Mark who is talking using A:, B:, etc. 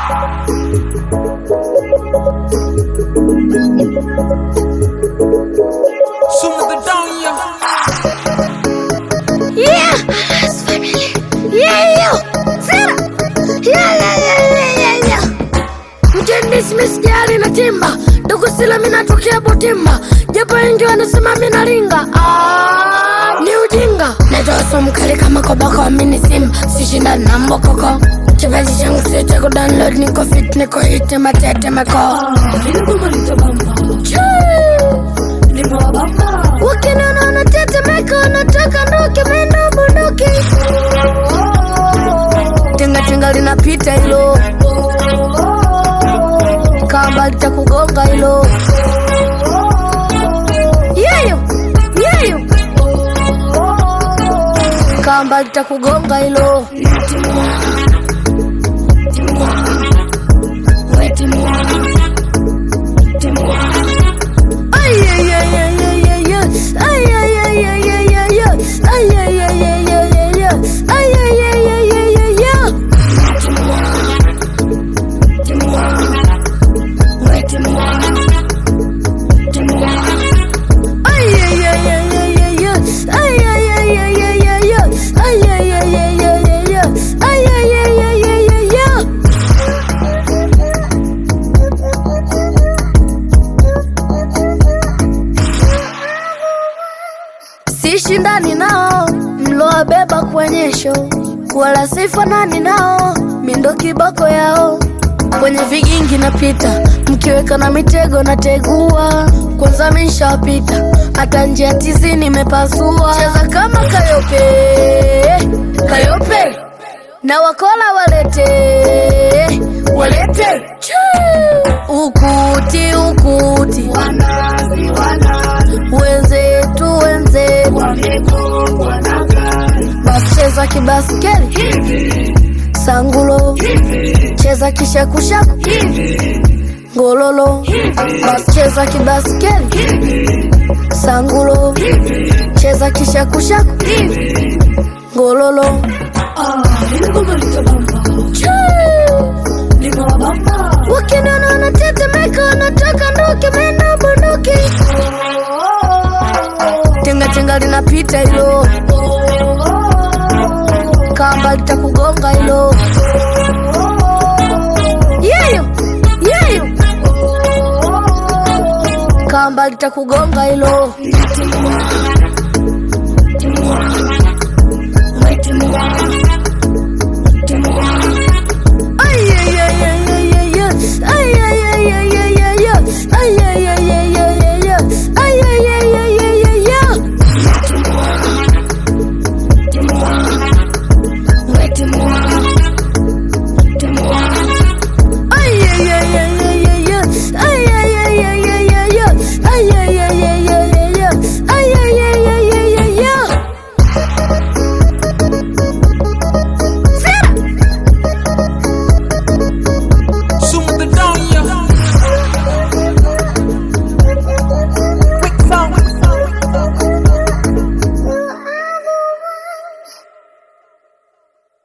A: Sumo the down, yeah.
B: Yeah! It's family. Yeah, yo! Sera! Yeah, yeah, yeah, yeah, yeah, yeah. Mtendi Smith jari na timba Dogo sila minatokea Butimba Japo wengi wanasema mina ringa ah, Ni ujinga Naitoa sumu kali kama kobako Mini simba Sishindani na mbokoko Kipaji changu sita ku download Niko fit, niko hit, matete mako Chuu. Wakiniona unatetemeka unatoka ndoke meno bunduki Tinga tinga linapita hilo Kamba litakugonga hilo Yeyo yeyo Kamba litakugonga hilo Ay, ay, ay, ay, ay, ay, ay. Ay, ay, ay, ay, ay, ay, ay. Ay, ay, ay, ay, ay, ay, ay. Ay, ay, ay, ay, ay, ay, ay. Ay, ay, ay, ay, ay, ay, ay. Ay, ay, ay, ay, ay, ay, ay. Ay, ay, ay, ay, ay, ay, ay. Ay, ay, ay, ay, ay, ay, ay. Sishindani nao mlowabeba kwenye show, wala sifanani nao mindo kiboko yao. Kwenye vigingi napita, mkiweka na mitego nategua. Kwanza mishapita, hata njia tizi nimepasua. Cheza kama Kayope, Kayope na wakola walete, walete Chuu. ukuti, ukuti wenzetu wenzetu basi cheza kibaskeli sangulo cheza kishakushaku ngololo basi cheza kibaskeli sangulo cheza kishakushaku ngololo Chuu. Wakiniona wanatetemeka wanatoka ndoke meno bunduki Tinga tinga linapita hilo Kamba litakugonga hilo Yeyo yeyo Kamba litakugonga hilo